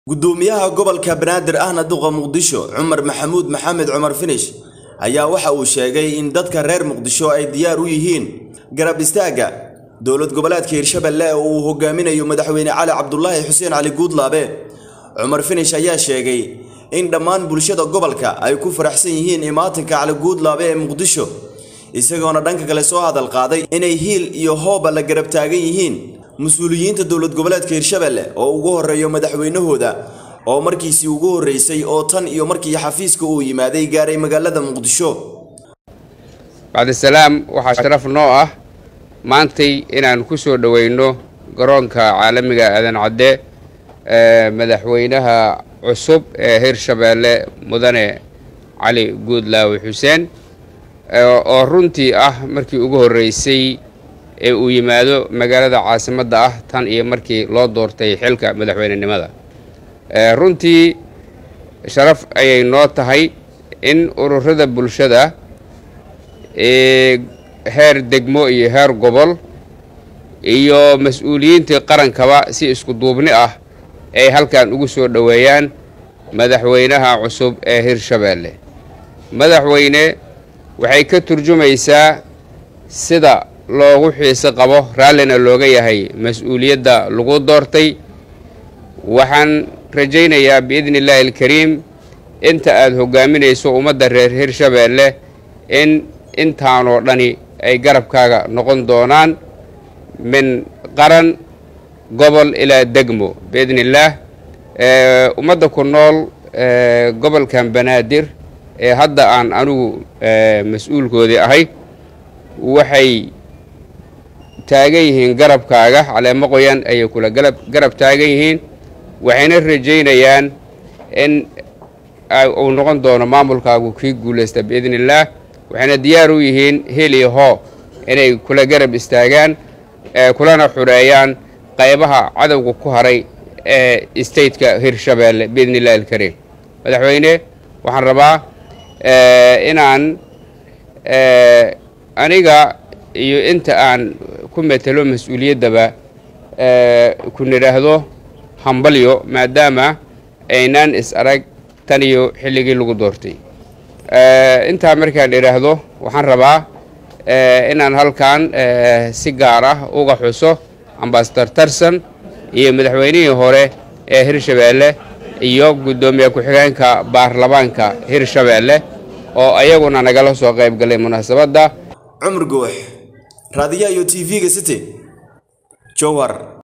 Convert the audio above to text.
gudoomiyaha gobolka banaadir ahna duqa muqdisho cumar maxamuud maxamed cumar finish ayaa waxa uu sheegay in dadka reer muqdisho ay diyaar u yihiin garab istaagga dowlad goboleedka hirshabelle oo uu hogaaminayo madaxweyne cali cabdulaahi xuseen cali guudlaabe cumar finish ayaa sheegay in dhammaan bulshada gobolka ay ku faraxsan yihiin imaatinka cali guudlaabe ee muqdisho isagoona dhanka kale soo hadal qaaday inay hiil iyo hooba la garab taagan yihiin mas-uuliyiinta dowlad goboleedka hirshabelle oo ugu horeeyo madaxweynahooda oo markiisii ugu horreysay oo tan iyo markii xafiiska uu yimaaday gaaray magaalada muqdisho bacdisalaam waxaa sharaf noo ah maantay inaan ku soo dhoweyno garoonka caalamiga aadan cadde ee madaxweynaha cusub ee hirshabeelle mudane cali guudlaawe xuseen oo runtii ah markii ugu horreysay ee uu yimaado magaalada caasimadda ah tan iyo markii loo doortay xilka madaxweynenimada runtii sharaf ayay noo tahay in ururada bulshada ee heer degmo iyo heer gobol iyo mas-uuliyiintii qarankaba si isku duubni ah ay halkan ugu soo dhoweeyaan madaxweynaha cusub ee hirshabeelle madaxweyne waxay ka turjumaysaa sida loogu xiise qabo raallina looga yahay mas-uuliyadda lagu doortay waxaan rajaynayaa biidni illaahi alkariim inta aada hogaaminayso ummadda reer hirshabeelle in intaanoo dhani ay garabkaaga noqon doonaan min qaran gobol ilaa degmo biidni illaah ummadda ku nool gobolkan banaadir ee hadda aan anigu mas-uulkoodii ahay waxay taagan yihiin garabkaaga caleemo qoyan ayay kula galab garab taagan yihiin waxayna rajaynayaan in uu noqon doono maamulkaagu kii guulaysta biidni illaah waxayna diyaar u yihiin heli hoo inay kula garab istaagaan kulana xureeyaan qaybaha cadowga ku haray ee stateka hirshabeelle biidni illahi alkariim madaxweyne waxaan rabaa inaan aniga iyo inta aan ku metelo mas-uuliyaddaba ku nidhaahdo hambalyo maadaama aynaan is arag tan iyo xilligii lagu doortay intaa markaan idhaahdo waxaan rabaa inaan halkan si gaar ah uga xuso ambasador tarson iyo madaxweynihii hore ee hirshabeelle iyo guddoomiye ku-xigeenka baarlamaanka hirshabeelle oo ayaguna nagala soo qayb galay munaasabadda cumar goox raadiyaha iyo t v-ga city jowhar